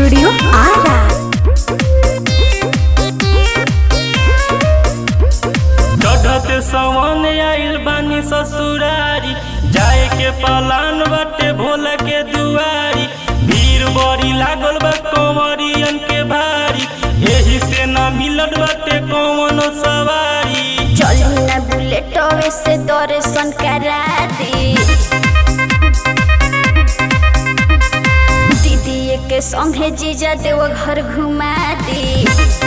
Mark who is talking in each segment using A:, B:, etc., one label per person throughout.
A: studio Ara
B: चढ़ते सवन आइल बानी ससुरारी जाए के पलान बाटे भोला के दुआरी भीड़ बड़ी लागल बा कंवरियन के भारी एही से ना मिलत बाटे कौनो सवारी
A: चलू ना बुलेटवे से दर्शन करा दी दीदी के संगे जीजा देव घर घुमा दी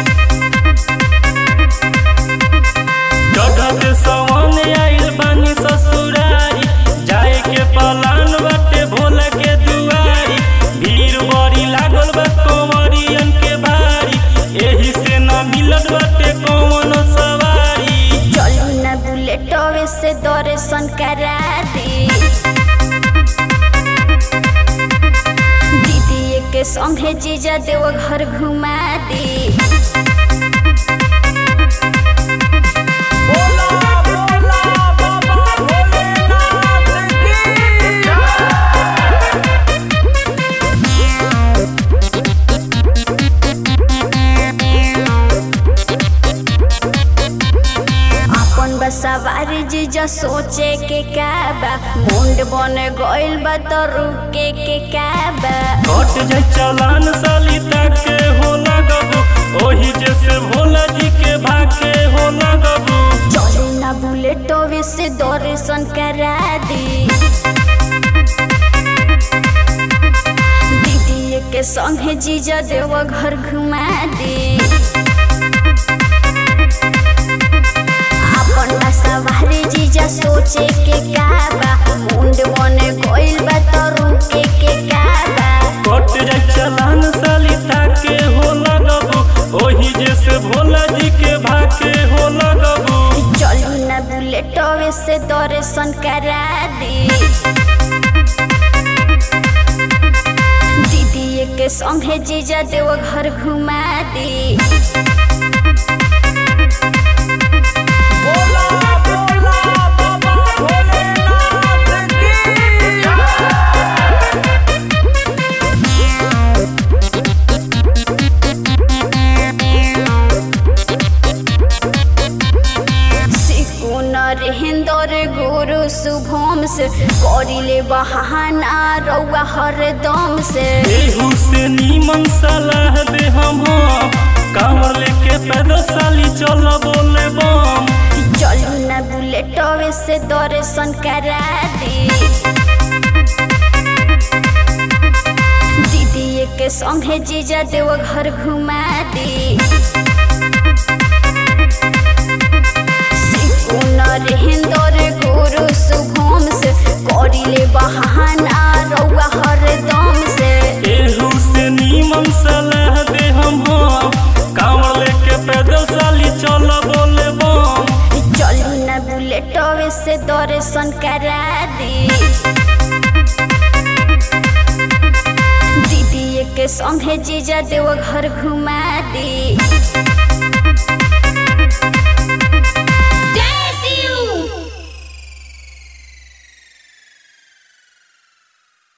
B: चढ़ते सवन आइल बानी ससुरारी जाए के पलान बाटे भोला के दुआरी भीड़ बड़ी लागल बा कंवरियन के भारी एही से ना मिलत बाटे कौनो सवारी
A: चलू ना बुलेटवे से दर्शन करा दी दीदी के संगे जीजा देव घर घुमा दी अपन बसवारी जीजा सोचे के का बा मुंड बन गइल बा तो रुके के का बा
B: कट जाय चलान साली ताके हो लगबू ओही जैसे भोला जी के भाके हो लगबू
A: चलू ना बुलेटवे से दर्शन करा दी दीदी के संगे जीजा देव घर घुमा दी अपन सवारी जीजा सोचे के का बा मुंड बन गइल बा तो रुके के का बा
B: कट जाय चलान साली ताके हो लगबू ओही जैसे भोला जी के भाके हो लगबू
A: चलू ना बुलेटवे से दर्शन करा दी दीदी के संगे जीजा देव घर घुमा दी सिकुनर हिंदर गुरु शुभम से करिले बहाना रउआ हरदम से
B: एहू से नीमन सलाह दे हम कांवर लेके पैदल साली चल बोले बम
A: चलू ना बुलेटवे से दर्शन करा दी दीदी के संगे जीजा देव घर घुमा दी सिकुनर हिंदर गुरु शुभम से करिले बहाना रउआ हरदम से
B: एहू से नीमन सलाह दे हम कांवर लेके पैदल साली चल बोले बम
A: चलू ना बुलेटवे से दर्शन करा दी दीदी के संगे जीजा देव घर घुमा दी